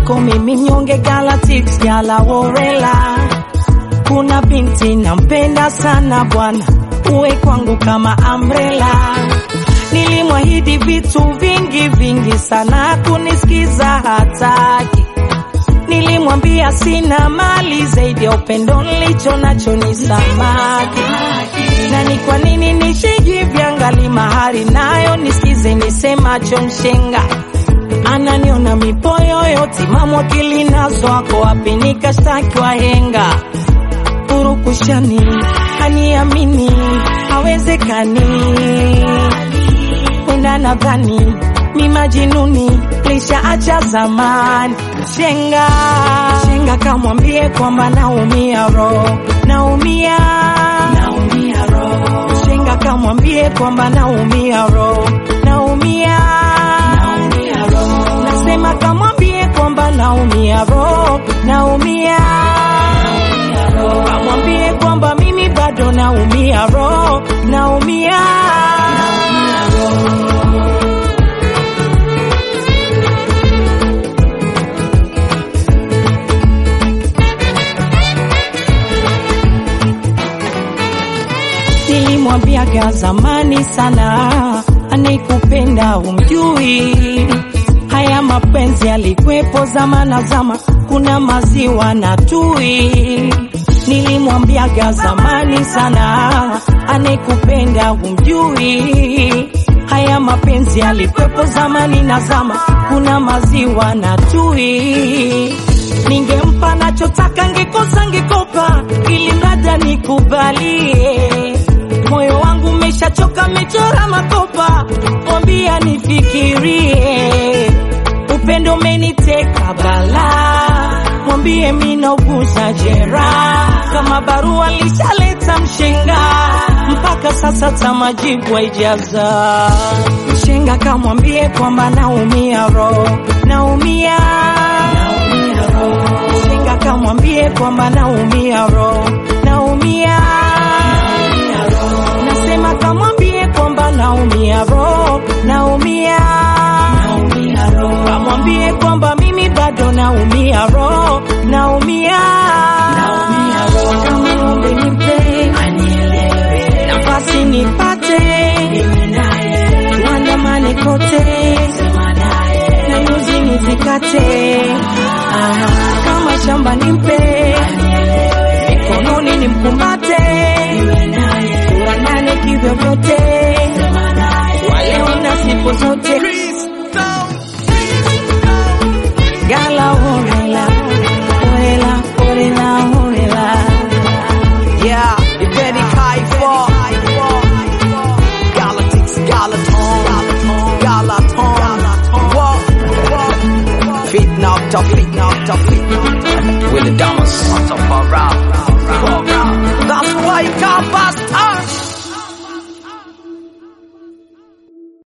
kwako mimi mnyonge Galatics gala worela. Kuna binti nampenda sana bwana, uwe kwangu kama umbrella. Nilimwahidi vitu vingi vingi sana, kunisikiza hataki. Nilimwambia sina mali zaidi ya upendo nilicho nacho ni samaki. Na ni kwa nini nishijiviangali mahari nayo nisikize nisemacho mshenga ananiona mipoyoyo timamu akili nazo ako wapi nikashtaki wahenga purukushani haniamini hawezekani wenda nadhani mi majinuni lisha acha zamani shenga shenga kamwambie kwamba naumia roho naumia naumia roho shenga kamwambie kwamba naumia roho naumia naumia roho nasema kamwambie kwamba naumia roho naumia naumia roho kamwambie kwamba mimi bado naumia roho naumia naumia roho nilimwambiaga zamani sana, anikupenda umjui. Haya mapenzi yalikwepo zama na zama, kuna maziwa na tui. Nilimwambiaga zamani sana, anikupenda umjui. Haya mapenzi yalikwepo zamani na zama, kuna maziwa na tui. Ningempa nachotaka, ngekosa ngekopa, ili mrada nikubalie moyo wangu umeshachoka, mechora makopa, mwambia nifikirie. Upendo umeniteka bala, mwambie minauguza jeraha, kama barua lishaleta mshenga, mpaka sasa tamajibu haijaza. Mshenga kamwambie kwamba naumia roho, naumia naumia roho. Mshenga kamwambie kwamba naumia roho, naumia naumia roho. Nasema kamwambie kwamba naumia roho, naumia naumia roho. Kamwambie kwamba mimi bado naumia roho, naumia naumia roho. Kama ombe nipe anielewe, nafasi nipate mimi naye, tuandamane kote, sema naye, na nyuzi nizikate, ah, kama shamba nimpe mikononi nimkumbate, tuandane kivyovyote, waleo na siku zote. Gala orela, orela, orela, orela. Yeah, you better kai for Galactics, Galaton, Galaton, Walk, Fit now, tough, fit now, tough, fit now. Willie Damas, on top of rap.